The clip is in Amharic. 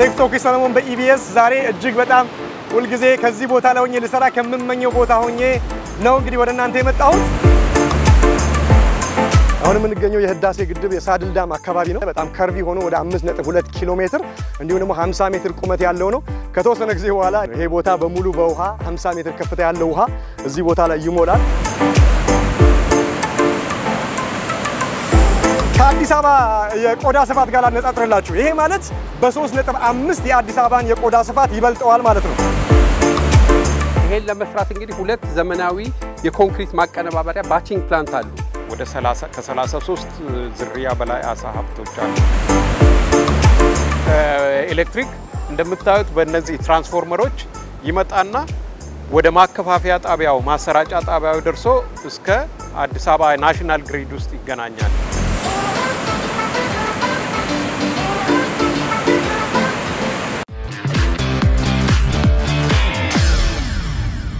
ሴክቶክ ሰለሞን በኢቢኤስ ዛሬ እጅግ በጣም ሁልጊዜ ከዚህ ቦታ ላይ ሆኜ ልሰራ ከምመኘው ቦታ ሆኜ ነው እንግዲህ ወደ እናንተ የመጣሁት። አሁን የምንገኘው የህዳሴ ግድብ የሳድል ዳም አካባቢ ነው። በጣም ከርቪ ሆኖ ወደ 5.2 ኪሎ ሜትር እንዲሁም ደግሞ 50 ሜትር ቁመት ያለው ነው። ከተወሰነ ጊዜ በኋላ ይሄ ቦታ በሙሉ በውሃ 50 ሜትር ከፍታ ያለው ውሃ እዚህ ቦታ ላይ ይሞላል። ከአዲስ አበባ የቆዳ ስፋት ጋር ላነጻጽርላችሁ። ይሄ ማለት በ3.5 የአዲስ አበባን የቆዳ ስፋት ይበልጠዋል ማለት ነው። ይሄን ለመስራት እንግዲህ ሁለት ዘመናዊ የኮንክሪት ማቀነባበሪያ ባቺንግ ፕላንት አሉ። ወደ ከ33 ዝርያ በላይ አሳ ሀብቶች አሉ። ኤሌክትሪክ እንደምታዩት በእነዚህ ትራንስፎርመሮች ይመጣና ወደ ማከፋፈያ ጣቢያው ማሰራጫ ጣቢያው ደርሶ እስከ አዲስ አበባ ናሽናል ግሪድ ውስጥ ይገናኛል።